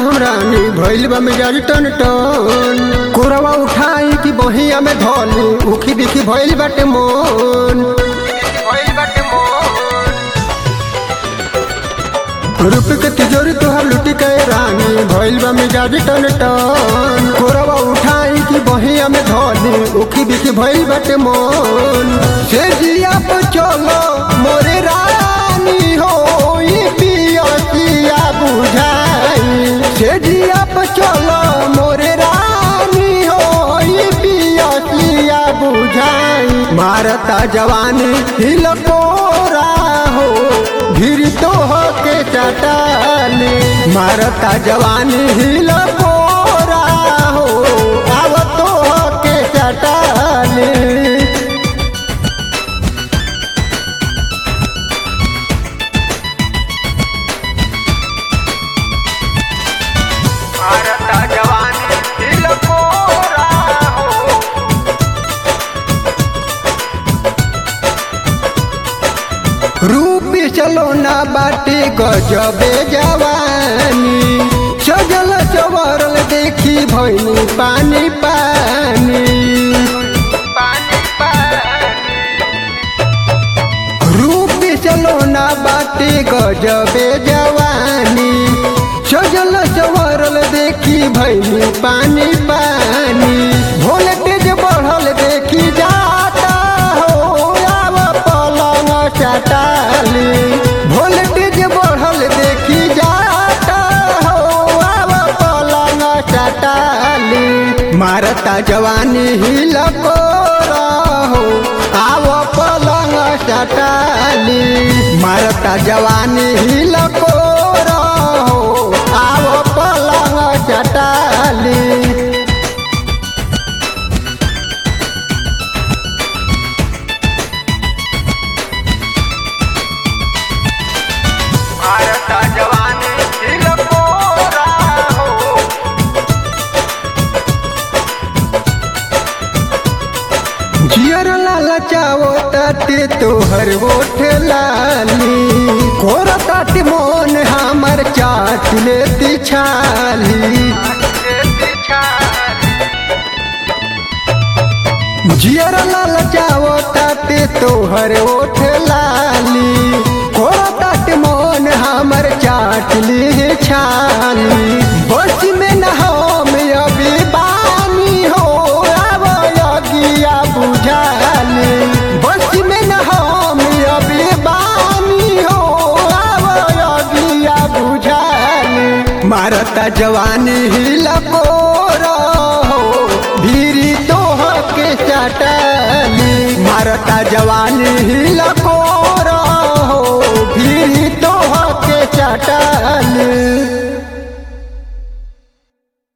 हम रानी भइल बा मिजाज टन टन कोरवा उठाई कि बहिया में धोली उखी बिखी भइल बाटे मोन रूप के तिजोरी तोहार लुटी के रानी भइल बा मिजाज टन टन कोरवा उठाई कि बहिया में धोली उखी बिखी भइल बाटे मोन से जिया पर चलो मोरे रानी हो ई पिया पिया बुझाई से जिया पर चलो मोरे रानी हो ई पिया पिया बुझाई मारता जवानी हिलकोरा हो भिरी तो हो के चटाली मारता जवानी हिलकोरा हो आव तो हो के चटाली भारता जवानी तिलकोरा हो रूप चलो ना बाटे गजबे जवानी सजल चवरल देखी भैनी पानी पानी पानी पानी रूप चलो ना बाटे गजबे जवानी सजल चवरल देखी भैनी पानी पानी वोल्टेज बढ़ल देखी जाता हो आव पलंग चटाली वोल्टेज बढ़ल देखी जाता हो आव पलंग चटाली मारता जवानी हिलको हो आव पलंग चटाली मारता जवानी हिलको हो आव पलंग चटाली भारता जवानी तिलकोरा हो जियर लाला चावो ताते तोहर ओठ लाली कोर ताते मोन हमर चाट लेती छाली जियर लाला चावो ताते तोहर ओठ लाली कोर ताते मोन हमर चाट ली छाली बस में न हम अभी बानी हो अब यगिया बुझाली बस में न हम अभी बानी हो अब यगिया बुझाली मारता जवानी हिलको हो भीरी तो के चटली मारता जवानी हिलको